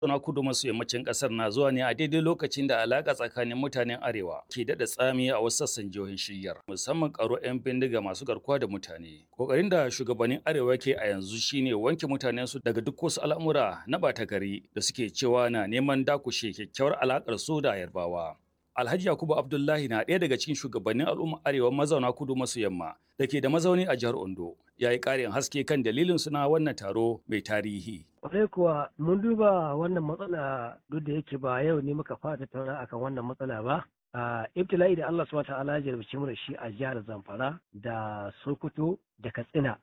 na kudu maso yammacin kasar na zuwa ne a daidai lokacin da alaka tsakanin mutanen arewa ke daɗa tsami a wasu sassan jihohin shiryar musamman karo 'yan bindiga masu garkuwa da mutane kokarin da shugabannin arewa ke a yanzu shine wanke mutanen su daga duk wasu al'amura na bata gari da suke cewa na neman dakushe kyakkyawar alakar su da yarbawa Alhaji Yakubu Abdullahi na ɗaya daga cikin shugabannin al'ummar arewa mazauna kudu maso yamma da ke da mazauni a jihar Ondo ya yi ƙarin haske kan dalilin suna wannan taro mai tarihi. Kwarai kuwa mun duba wannan matsala duk da yake ba yau ne muka fara tattauna akan wannan matsala ba. a ibtila'i da Allah subhanahu ta'ala ya jarabci mu da shi a jihar Zamfara da Sokoto da Katsina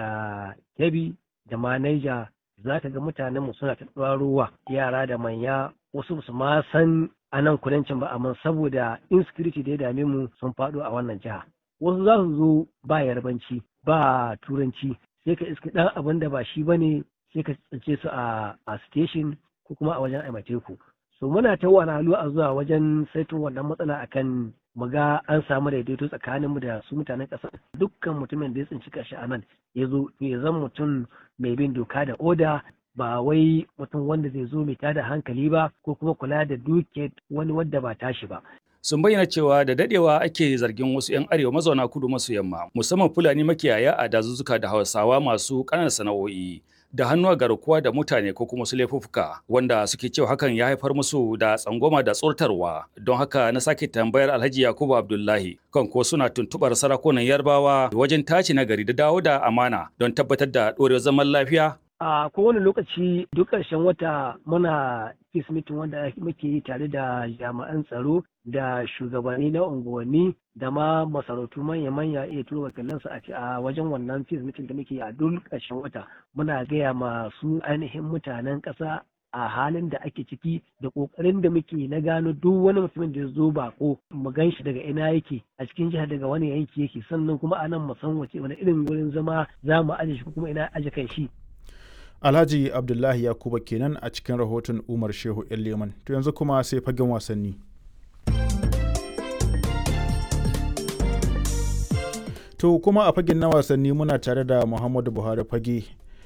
da Kebbi da ma Niger za ka ga mutanen mu suna ta ruwa yara da manya wasu su ma san a nan kudancin ba amma saboda insecurity da ya dame mu sun faɗo a wannan jiha wasu za su zo ba yarbanci ba turanci sai ka iska ɗan abin da ba shi ba ne sai ka tsince su a station ko kuma a wajen aimateku so muna ta halu a zuwa wajen saitun wannan matsala akan mu ga an samu daidaito tsakaninmu da su mutanen ƙasa dukkan mutumin da ya tsinci kashi a nan ya zo ya zan mutum mai bin doka da oda ba wai mutum wanda zai zo mai tada hankali ba ko kuma kula da duke wani wadda ba tashi ba. Sun bayyana cewa da dadewa ake zargin wasu 'yan arewa mazauna kudu maso yamma musamman Fulani makiyaya a dazuzzuka da Hausawa masu ƙananan sana'o'i da hannu a garkuwa da mutane ko kuma su laifuffuka wanda suke cewa hakan ya haifar musu da tsangwama da tsortarwa don haka na sake tambayar Alhaji Yakubu Abdullahi kan ko suna tuntubar sarakunan Yarbawa wajen tace nagari da dawo da amana don tabbatar da ɗorewar zaman lafiya a kowane lokaci duk ƙarshen wata muna peace meeting wanda muke yi tare da jami'an tsaro da shugabanni na unguwanni da ma masarautu manya-manya iya turo wakilansu a wajen wannan peace meeting da muke yi a duk ƙarshen wata muna gaya masu ainihin mutanen ƙasa a halin da ake ciki da ƙoƙarin da muke na gano duk wani mutumin da ya zo bako mu gan shi daga ina yake a cikin jihar daga wani yanki yake sannan kuma a nan mu san wace wani irin wurin zama za mu aje shi kuma ina aje kan shi Alhaji Abdullahi Yakuba kenan a cikin rahoton Umar Shehu Leman. To yanzu kuma sai fagen wasanni. To kuma a fagen na wasanni muna tare da Muhammadu Buhari fage.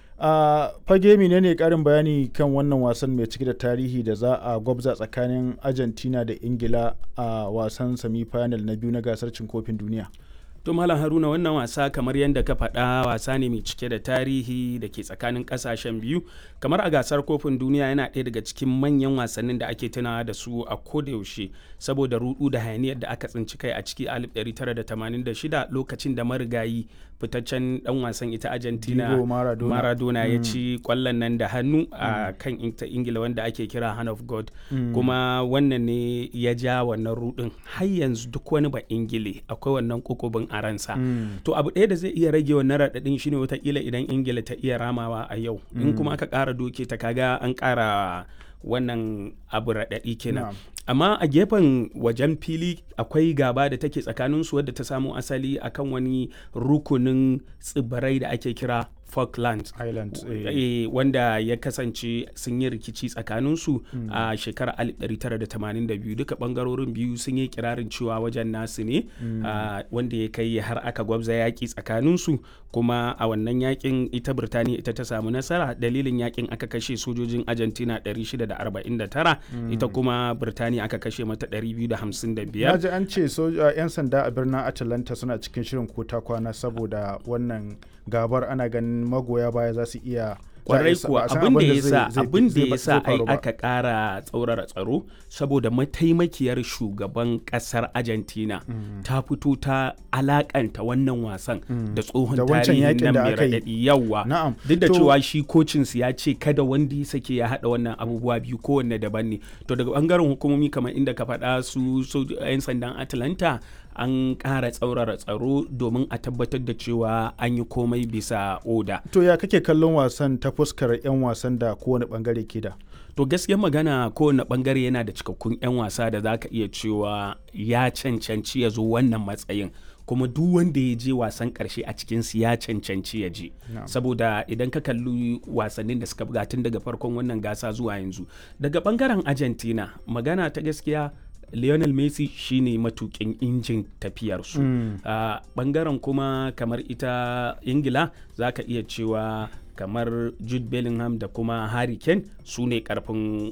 A fage menene karin bayani kan wannan wasan mai cike da tarihi da za a gwabza tsakanin Argentina da Ingila a wasan semi-final na biyu na gasar cin kofin duniya. To Malam Haruna wannan wasa kamar yadda ka faɗa wasa ne mai cike da tarihi da ke tsakanin ƙasashen biyu kamar a gasar kofin duniya yana ɗaya daga cikin manyan wasannin da ake tunawa da su a kodayaushe saboda rudu da hayaniyar da aka tsinci kai a ciki 1986 lokacin da marigayi fitaccen dan wasan ita Argentina Maradona, Maradona ya ci kwallon nan da hannu a kan Ingila wanda ake kira Hand of God kuma wannan ne ya ja wannan rudin har yanzu duk wani ba Ingile akwai wannan kokobin a ransa to abu ɗaya da zai iya rage wannan raɗaɗin shine watakila idan Ingila ta iya ramawa a yau in kuma aka ƙara doke ta kaga an ƙara wannan abu raɗaɗi kenan amma a gefen wajen fili akwai gaba da take tsakaninsu wadda ta samo asali akan wani rukunin tsibirai da ake kira Falklands Islands eh. wanda ya kasance sun yi rikici tsakaninsu mm. a shekarar 1982 duka bangarorin biyu sun yi kirarin cewa wajen nasu ne mm. uh, wanda ya kai har aka gwabza yaƙi tsakaninsu kuma a wannan yakin ita Birtaniya ita ta samu nasara dalilin yakin aka kashe sojojin Argentina 649 mm. ita kuma Birtaniya aka kashe mata 255 Naji an ce 'yan sanda a birnin Atlanta suna cikin shirin kota kwana saboda wannan gabar ana ganin magoya baya za su iya kwarai kuwa abin da ya sa abin da ya sa ai aka kara tsaurara tsaro saboda mataimakiyar shugaban kasar Argentina mm. ta fito ta alakanta wannan wasan mm. da tsohon tarihin nan mai raɗaɗi yawa duk da cewa shi kocin su ya ce kada wanda ya sake ya haɗa wannan abubuwa biyu kowanne daban ne to daga bangaren hukumomi kamar inda ka faɗa su 'yan sandan Atlanta an ƙara tsaurara tsaro domin a tabbatar da cewa an yi komai bisa oda. To ya kake kallon wasan ta fuskar 'yan wasan da kowane bangare ke da? To gaskiyar magana kowane bangare yana da cikakkun 'yan wasa da za ka iya cewa ya cancanci ya zo wannan matsayin. kuma duk wanda ya je wasan karshe a cikin su ya cancanci ya je no. saboda idan ka kalli wasannin da suka buga tun daga farkon wannan gasa zuwa yanzu daga bangaren argentina magana ta gaskiya Lionel Messi shine matukin injin tafiyarsu. Mm. Uh, bangaren kuma kamar ita Ingila za ka iya cewa kamar Jude Bellingham da kuma Harry Kane su ne karfin